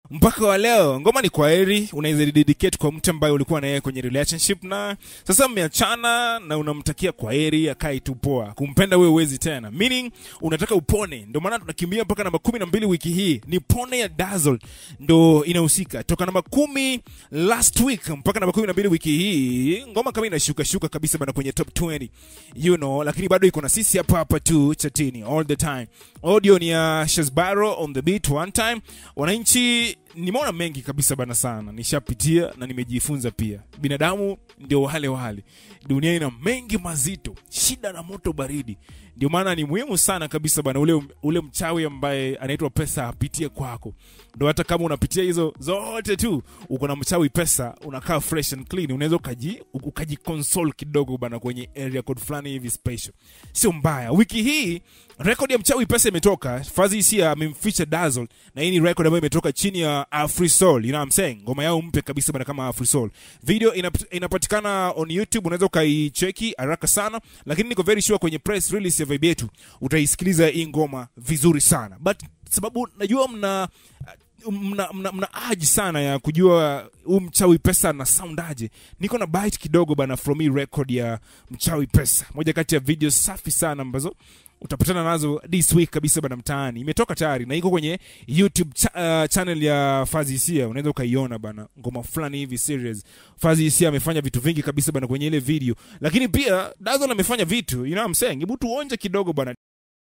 mpaka wa leo ngoma ni kwaheri unaweza dedicate kwa mtu ambaye ulikuwa na yeye kwenye relationship na sasa mmeachana na unamtakia kwaheri akae tu poa kumpenda wewe uwezi tena meaning unataka upone ndio maana tunakimbia mpaka namba kumi na mbili wiki hii ni pone ya dazzle ndo inahusika toka namba kumi last week mpaka namba kumi na mbili wiki hii ngoma kama inashuka shuka kabisa bana kwenye top 20 you know lakini bado iko na sisi hapa hapa tu chatini all the time audio ni ya shasbaro on the beat one time wananchi nimeona mengi kabisa bana sana nishapitia na nimejifunza pia binadamu ndio wale wale dunia ina mengi mazito shida na moto baridi ndio maana ni muhimu sana kabisa bana ule, ule mchawi ambaye anaitwa pesa apitie kwako ndo hata kama unapitia hizo zote tu uko na mchawi pesa unakaa fresh and clean unaweza ukaji ukajiconsole kidogo bana kwenye area code fulani hivi special sio mbaya wiki hii rekodi ya mchawi pesa imetoka fazi hisia amemficha dazzle na hii ni record ambayo imetoka chini ya afrisol you know what I'm saying ngoma yao mpya kabisa bana kama afrisol video inap, inapatikana on youtube unaweza ukaicheki haraka sana lakini niko very sure kwenye press release ya vibe yetu utaisikiliza hii ngoma vizuri sana but sababu najua mna mna, mna, mna aji sana ya kujua huu mchawi pesa na sound aje niko na bite kidogo bana from hii record ya mchawi pesa moja kati ya video safi sana ambazo utapatana nazo this week kabisa bana mtaani imetoka tayari na iko kwenye youtube cha, uh, channel ya fazi hisia unaweza ukaiona bana ngoma fulani hivi serious fazi hisia amefanya vitu vingi kabisa bana kwenye ile video lakini pia dazon amefanya vitu you know what I'm saying hebu tuonje kidogo bana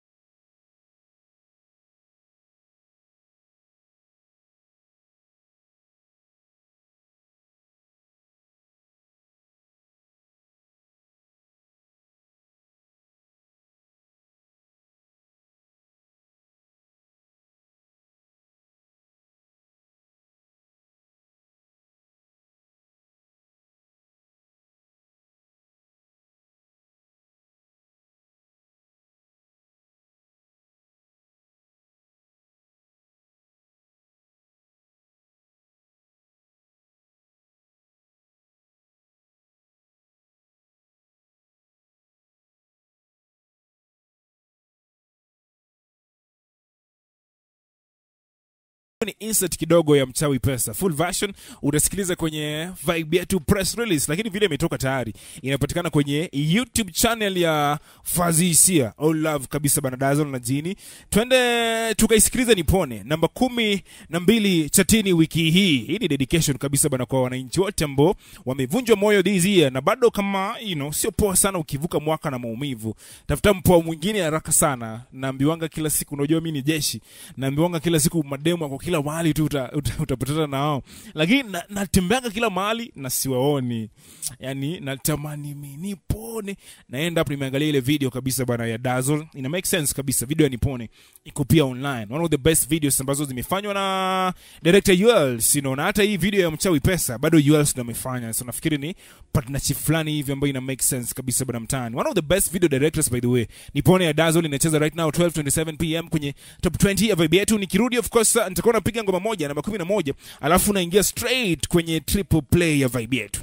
ni insert kidogo ya mchawi pesa full version utasikiliza kwenye vibe yetu press release lakini video imetoka tayari inapatikana kwenye youtube channel ya fazisia all love kabisa bana dazon na jini twende tukaisikiliza nipone namba kumi na mbili chatini wiki hii hii ni dedication kabisa bana kwa wananchi wote ambao wamevunjwa moyo this year na bado kama you know, sio poa sana ukivuka mwaka na maumivu tafuta mpoa mwingine haraka sana naambiwanga kila siku unajua mi ni jeshi naambiwanga kila siku mademu ako kila mahali tu uta, uta, utapatana nao lakini na- natembeanga kila mahali na siwaoni yani natamani mi nipone naenda hapo nimeangalia ile video kabisa bana ya dazzle ina make sense kabisa video ya nipone iko pia online one of the best videos ambazo zimefanywa na director Yuels you know, na hata hii video ya mchawi pesa bado Yuels ndo amefanya so nafikiri ni partnership fulani hivi ambayo ina make sense kabisa bana mtaani one of the best video directors by the way nipone ya dazzle inacheza right now 12:27 pm kwenye top 20 ya vibe yetu nikirudi of course uh, nitakuwa napiga ngoma moja namba 11 alafu naingia straight kwenye triple play ya vibe yetu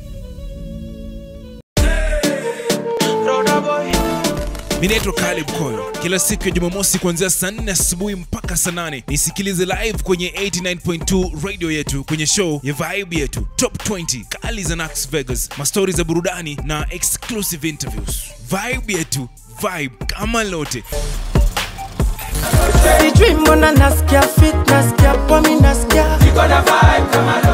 mi naitwa Caleb Koyo. Kila siku ya Jumamosi kuanzia saa 4 asubuhi mpaka saa 8 nisikilize live kwenye 89.2 radio yetu kwenye show ya vibe yetu top 20 kali za Nax Vegas, mastori za burudani na exclusive interviews. Vibe yetu, vibe kama lote. sijui mbona nasikia fit nasikia pomi nasikia